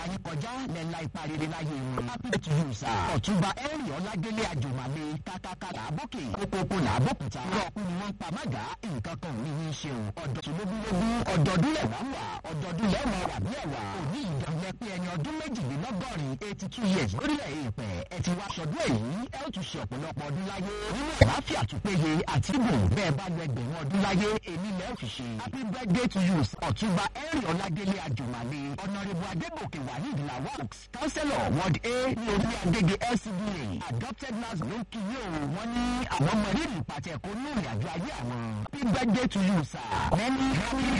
ayé kọjá lẹ́la ipa rere láyé wọn. happy to you sir. ọ̀túnba ẹ̀rì ọ̀làdélé àjùmọ̀lé kákáká làbókè kókókó làbókúta. rọ́ọ̀kú ni wọ́n ń pa mága nǹkan kan ò ní í ṣe o. ọ̀dọ̀ lógúnlógún ọ̀dọ̀ọdún lẹ̀ wá wà ọ̀dọ̀ọdún lẹ̀ mọ̀ wà bí ẹ̀wà. òní ìdánwò pé ẹni ọdún méjìlélọ́gọ́rin eighty two years lórílẹ̀ èèpẹ̀ ẹ ti wá sọdún èyí ẹ ó tún ṣe ọ̀pọ̀lọpọ̀ ọdún láyé. nínú àlàáfíà tó péye àti ìbò bẹ́ẹ̀ bá lọ ẹgbẹ̀rún ọdún láyé èmi lẹ́ ò fi ṣe. happy birthday to you ọ̀túnba ẹ̀rì ọ̀làdélé àjùmọ̀lé ọ̀nàrẹ́bù adébòkè wahid lawaks councillor ward a ní orí agége lcda adopted nurse ló ń kí yóò wọ́n ní àwọn ọmọ rírì pàtẹ́kọ̀ ní ìrìnàjò ayé àwọn. happy birthday to you sir. many happy